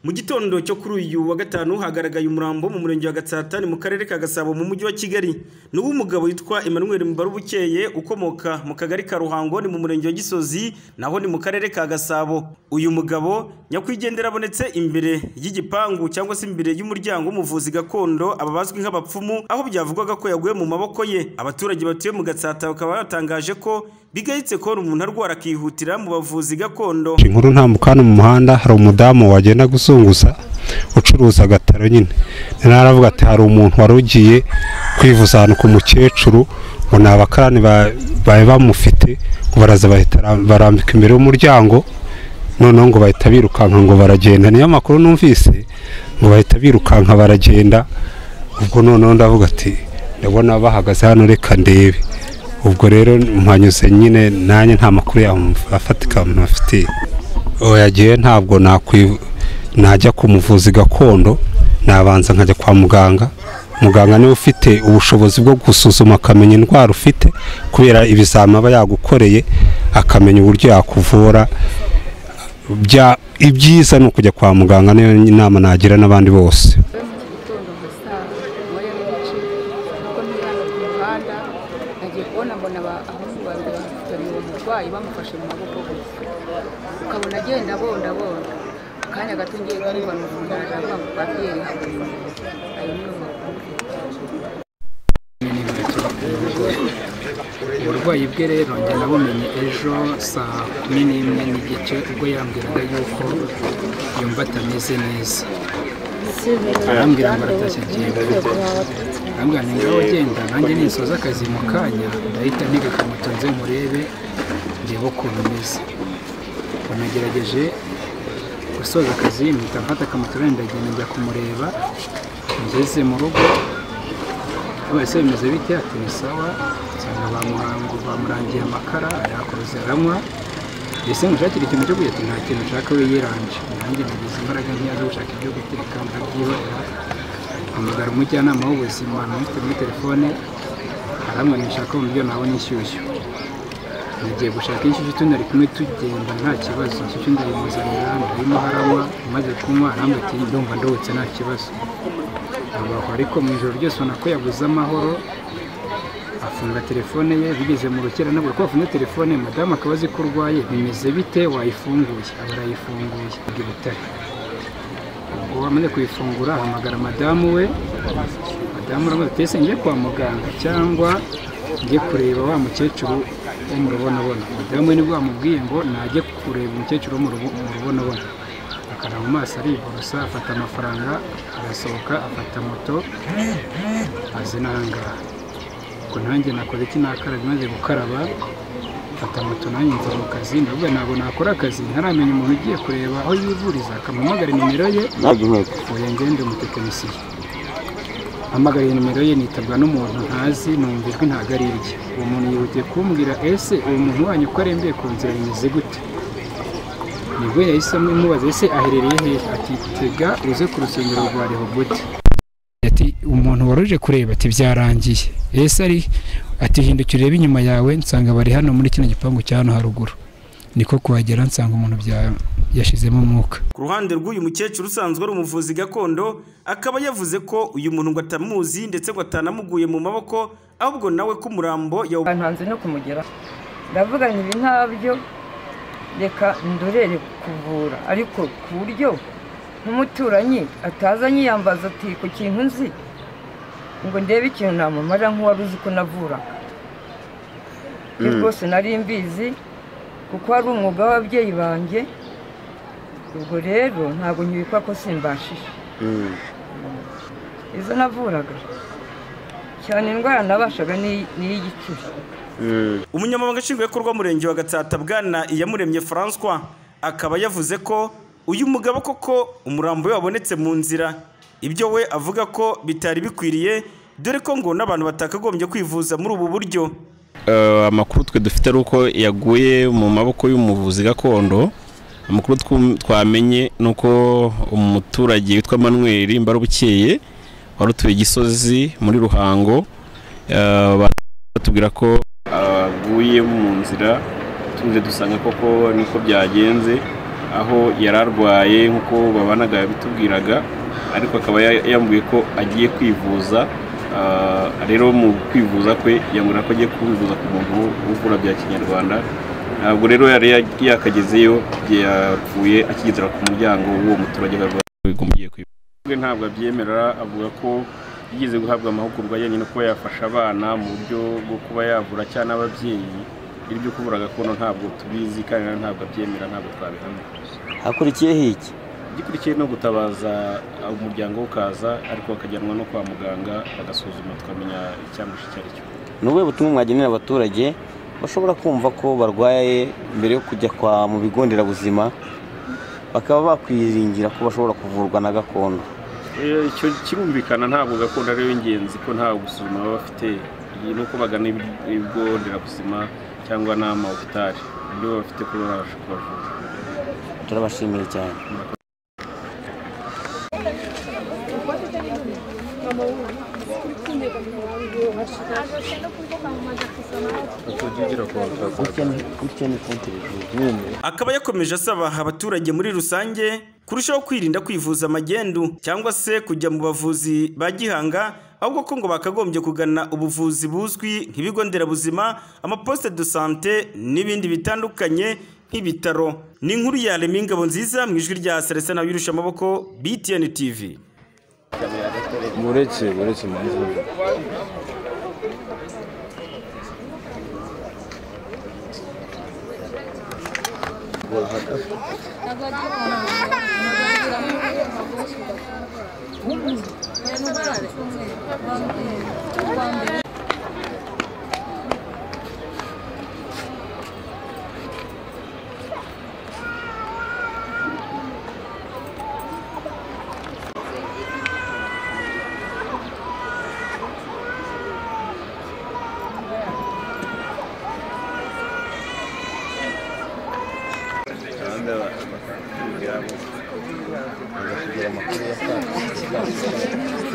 mu gitondo cyo kuri uyu wa gatanu hagaragaye umurambo mu murenge wa gatsatani mu karere ka gasabo mu mujyi wa kigali ni uw'umugabo witwa emmanuel mbarubukeye ukomoka mu kagari ka ruhango ni mu murenge wa gisozi naho ni mu karere ka gasabo uyu mugabo nyakwigendera abonetse imbere y'igipangu cyangwa se imbere y'umuryango w'umuvuzi gakondo aba bazwi nk'abapfumu aho byavugwaga ko yaguye mu maboko ye abaturage batuye mu gatsata bakaba batangaje ko bigayitse ko umuntu arwara akihutira mu bavuzi gakondo inkuru ntambuka hano mu muhanda hari umudamu wagenda gusunguza ucuruza agataro nyine rero aravuga ati hari umuntu wari ugiye kwivuza ahantu ku mukecuru ngo ni abakarani bari bamufite ngo baraza bahita barambika imbere y'umuryango noneho ngo bahita birukanka ngo baragenda niyo makuru numvise ngo bahita birukanka baragenda ubwo noneho ndavuga ati ndabona bahagaze hano reka ndebe ubwo rero mpanyuze nyine nanjye nta makuru yafatika mufitiye yagiye ntabwo najya ku muvuzi gakondo nabanza nkajya kwa muganga muganga niwe ufite ubushobozi bwo gusuzuma akamenya indwara ufite kubera ibizami aba yagukoreye akamenya uburyo yakuvura ibyiza ni ukujya kwa muganga niyo inama nagira n'abandi bose nagiye kubona mbona abahungu babiri bafitanye uwo murwayi bamufashe mu maboko gusa ukabona agenda bonda bonda akanya gato ngiye kumva numva aravuga ngo babyeyi ayo niyo makuru uburwayi bwe rero njya nabumenye ejo saa kumi n'imwe n'igice ubwo yambwiraga yuko yumva atameze neza arambwira ngo aratashye agiye kuvuga arambwira ni ngaho agenda nanjye nisoza akazi mu kanya ndahita ntega akamoto nze murebe ndebe ukuntu ameze banagerageje gusoza akazi mpita mfata akamoto ndagenda njya kumureba ngeze mu rugo wese bimeze bite ati ni sawa nsanga bamuhangu bamurangiye amakara arayakoze aranywa ese ngushakira ikintu cyo kurya ati nta kintu nshaka we yiranje nanjye nagize imbaraga ntiyaza gushaka ibyo guteka ndabyibonera hamagara umujyanama w'ubuzima namufite muri telefone aramwe nishaka mu byo nabona inshyushyu nagiye gushaka inshyushyu tunari kumwe tugenda nta kibazo inshyushyu ndayimuzanira ndarimo haranywa amaze kunywa arambwa ati ndumva ndohotse nta kibazo abaho ariko mu ijoro ryose ubona ko yabuze amahoro afunga telefone ye bigeze mu rukera nabwo ko afunze telefone madamu akaba azi ko urwaye bimeze bite wayifunguye aba arayifunguye ubwo butare ubwo wamaze kuyifungura ahamagara madamu we madamu uramuze ese njye kwa muganga cyangwa njye kureba wa mukecuru wo mu rubonabona madamu we nibwo wamubwiye ngo najye kureba umukecuru wo mu rubonabona akara mu maso ariborosa afata amafaranga arasohoka afata moto azi n'ahangaha ubwo nanjye nakoze iki nakaraba maze gukaraba mfata moto nanjye nza mu kazi ndavuga ntabwo nakora akazi ntaramenya umuntu ugiye kureba aho yivuriza akamuhamagara nimero ye oya ngende umutekinisiye hamagariye nimero ye nitabwa n'umuntu ntazi numva ijwi ntabwo ari irye uwo muntu yihutiye kumbwira ese uwo muntu wanyu ko arembeye ku nzira bimeze gute nibwo yahisemo imubaza ese aherereye hehe ati tega uze ku rusengero rwa rehobote ati umuntu waruje kureba ati byarangiye ese ari ati hindukira urebe inyuma yawe nsanga bari hano muri kino gipangu cya hano haruguru niko kuhagera nsanga umuntu bya yashizemo umwuka ku ruhande rw'uyu mukecuru usanzwe ari umuvuzi gakondo akaba yavuze ko uyu muntu ngo atamuzi ndetse ngo atanamuguye mu maboko ahubwo nawe ko umurambo yawu ahantu hanze no kumugera ndavuga ngo ibi ntabyo reka ndorere kuvura ariko ku buryo nk'umuturanyi ataza anyiyambaza ati ku kintu nzi ngo ndebe ikintu namamara nk'uwari uzi ko navuraga iyo rwose nari mbizi kuko ari umwuga w'ababyeyi banjye ubwo rero ntabwo nyibikwa ko simbashije izo navuraga cyane indwara nabashaga ni iy'igicuri umunyamabanga nshingwabikorwa w'umurenge wa gatsata bwana iyamuremye francois akaba yavuze ko uyu mugabo koko umurambo we wabonetse mu nzira ibyo we avuga ko bitari bikwiriye dore ko ngo n'abantu batakagombye kwivuza muri ubu buryo amakuru twe dufite ari uko yaguye mu maboko y'umuvuzi gakondo amakuru twamenye ni uko umuturage witwa manuel mbarubukeye wari utuye gisozi muri ruhango batubwira ko aguye mu nzira tuze dusanga koko niko byagenze aho yari arwaye nk'uko babanaga yabitubwiraga ariko akaba ya- yambwiye ko agiye kwivuza Ah, rero mu kwivuza kwe yambwira ko agiye kwivuza ku muntu uvura bya kinyarwanda ntabwo rero yari ya- yakagezeyo yapfuye akigezera ku muryango w'uwo muturage wagombiye kwivuza we ntabwo abyemera avuga ko yigeze guhabwa amahugurwa yenyine kuba yafasha abana mu buryo bwo kuba yavura cyangwa n'ababyeyi ibyo kuvura gakondo ntabwo tubizi kandi na ntabwo abyemera ntabwo twabihamya hakurikiyeho iki igikurikiye no gutabaza umuryango ukaza ariko bakajyanwa no kwa muganga bagasuzuma tukamenya icyamwishe icyo ari cyo ni ubuhe butumwa mwagenera abaturage bashobora kumva ko barwaye mbere yo kujya kwa mu bigo nderabuzima bakaba bakwiringira ko bashobora kuvurwa na gakondo Eh, icyo kirumvikana ntabwo gakondo ariyo y'ingenzi ko nta gusuzuma baba bafite iyi ni uko bagana ibi- ibigo nderabuzima cyangwa n'amahopitali ibyo baba bafite kuba babasha kubavura turabashimiye cyane gutya ni konti akaba yakomeje asaba abaturage muri rusange kurushaho kwirinda kwivuza magendu cyangwa se kujya mu bavuzi ba gihanga ahubwo ko ngo bakagombye kugana ubuvuzi buzwi nk'ibigo nderabuzima amaposite de sante n'ibindi bitandukanye nk'ibitaro ni inkuru ya remi ngabo nziza mu ijwi rya selestin wirusha amaboko btn tv uretse uretse impamvu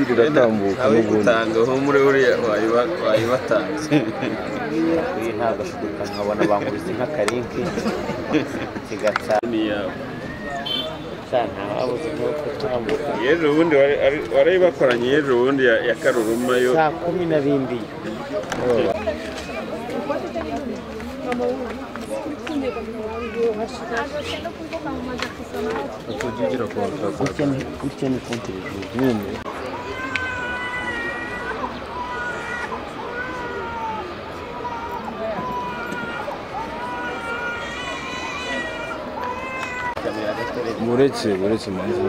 igatambuka n'ubundi uyu ntabwo ashidikanya nkabona bankubise nk'akarinki kigata cyane ababuze nk'uko turambuka yejo ubundi wari bakoranye yejo ubundi ya karuruma yo saa kumi na bindi gutya ni gutya ni konti nyine uretse uretse impamvu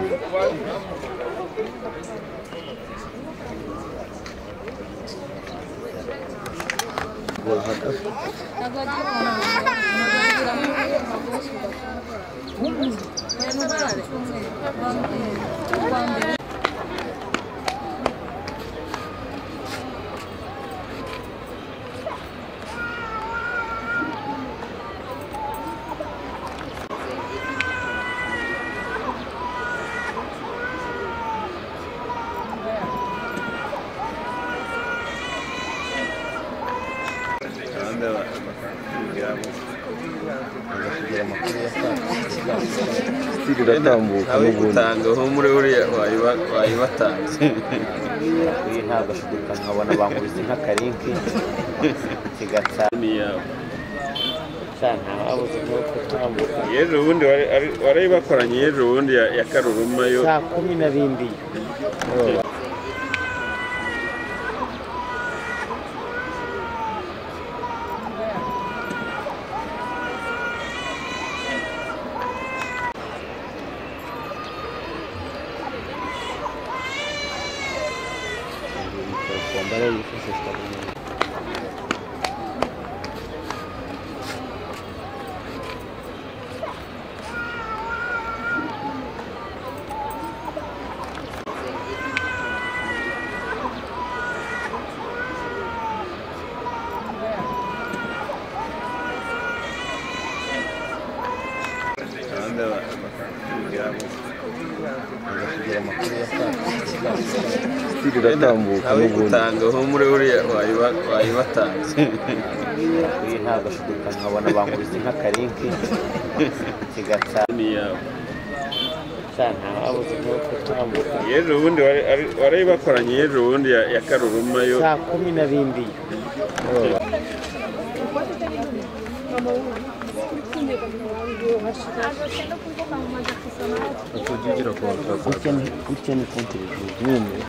igatambuka n'ubundi uyu ntabwo ashidikanya nkabona bankubise nk'akarinki kigata cyane ababuze nk'uko turambuka yejo ubundi wari bakoranye yejo ubundi ya ya karuruma yo saa kumi na bindi igatambuka n'ubundi uyu nta gashidikanya nkabona bankubise nk'akarinki kigata cyane habuze nk'uko tambuka yejo ubundi wari bakoranye yejo ubundi ya ya karuruma yo saa kumi na bindi utugira ku ukeneye ukeneye konti nyine